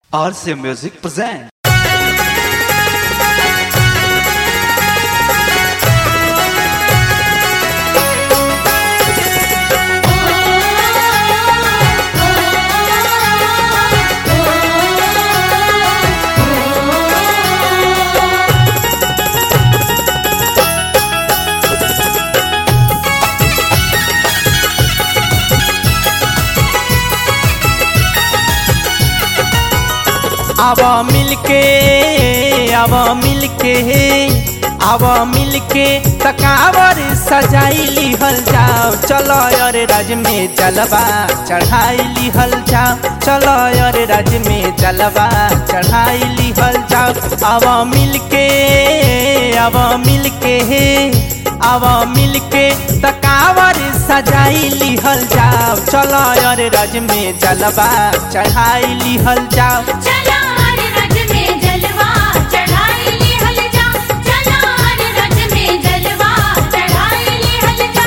RC Music present. अब मिलके अब मिलके अब मिलके तकावर सजाई लिहल जाओ चलो अरे राज में जलवा चढ़ाई लिहल जाओ चलो अरे राज में जलवा चढ़ाई लिहल जाओ अब मिलके अब मिलके अब मिलके तकावर सजाई लिहल जाओ चलो अरे राज में जलवा चढ़ाई लिहल जाओ चला हर रज में जलवा चढ़ाई ले हल जा चला हर रज में जलवा चढ़ाई ले हल जा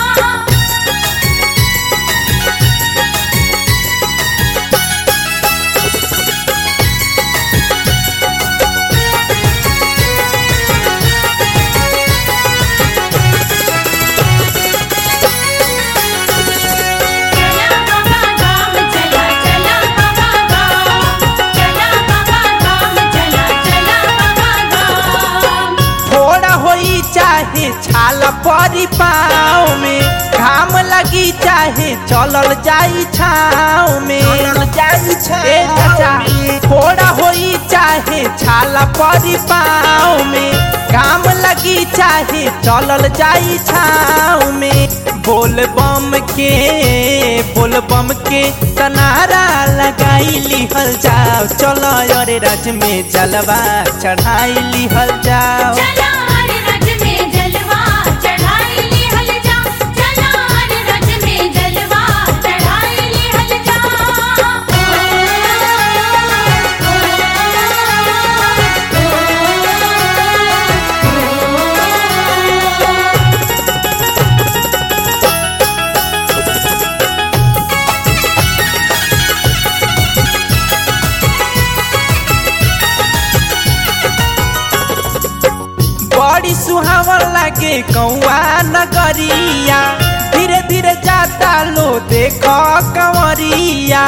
चला बाबा गाम चला चला बाबा गाम चला बाबा गाम चला चला बाबा गाम थोड़ा होई चाहे छाल परी पाँव में घाम लगी चाहे चलल जाई छाव में ए चाचा थोड़ा होई चाहे छाल परी पाँव में घाम लगी चाहे चलल जाई छाव में बोल बम के बोल बम के तनारा लगाई लिहल जाओ चलो अरे रज में जलवा चढ़ाई लिहल जाओ चला हर रज में जलवा चढ़ाई ले हल जा चला हर रज में जलवा चढ़ाई ले हल जा बड़ी सुहावन लागे कौआ नगरिया धीरे धीरे जाता लो देखो कंवरिया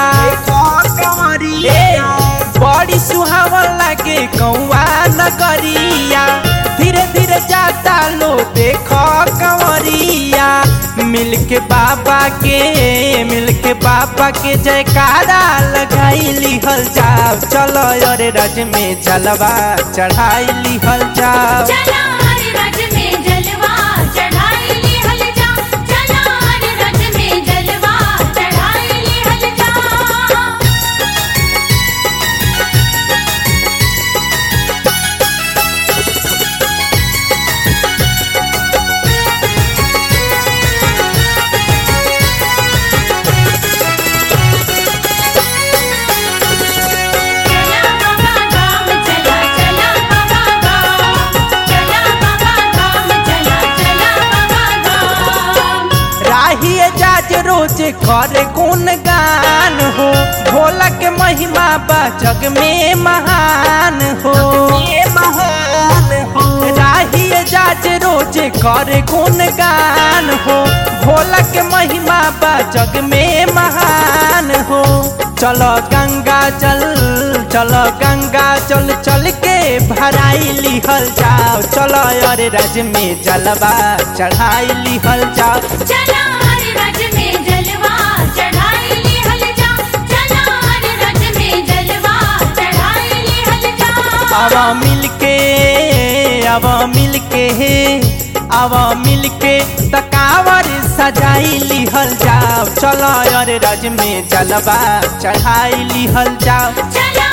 ए, बड़ी सुहावन लागे कौआ नगरिया धीरे धीरे जाता लो देखो कंवरिया मिलके बाबा के मिलके बाबा के जयकारा लगाई लिहल जाओ चलो अरे रज में जलवा चढ़ाई लिहल जाओ चला हर रज में जलवा चढ़ाई ले हल जा चला हर रज में जलवा चढ़ाई ले हल जा चला बाबा गाम चला चला बाबा गाम चला बाबा गाम चला चला बाबा गाम राही जाज रोज करे कौन गान हो भोला के महिमा बा जग में महान हो राही जाज रोज करे कौन गान हो भोला के महिमा बा जग में महान हो चलो गंगा चल चलो गंगा चल चल के भराई लिहल जाओ चलो अरे रज में जलवा चढ़ाई लिहल जाओ चला हर रज में जलवा चढ़ाई ले हल जा चला हर रज में जलवा चढ़ाई ले हल जा अब मिलके अब मिलके अब मिलके तकावर सजाई लिहल जाओ चलो अरे रज में जलवा चढ़ाई लिहल जाओ चला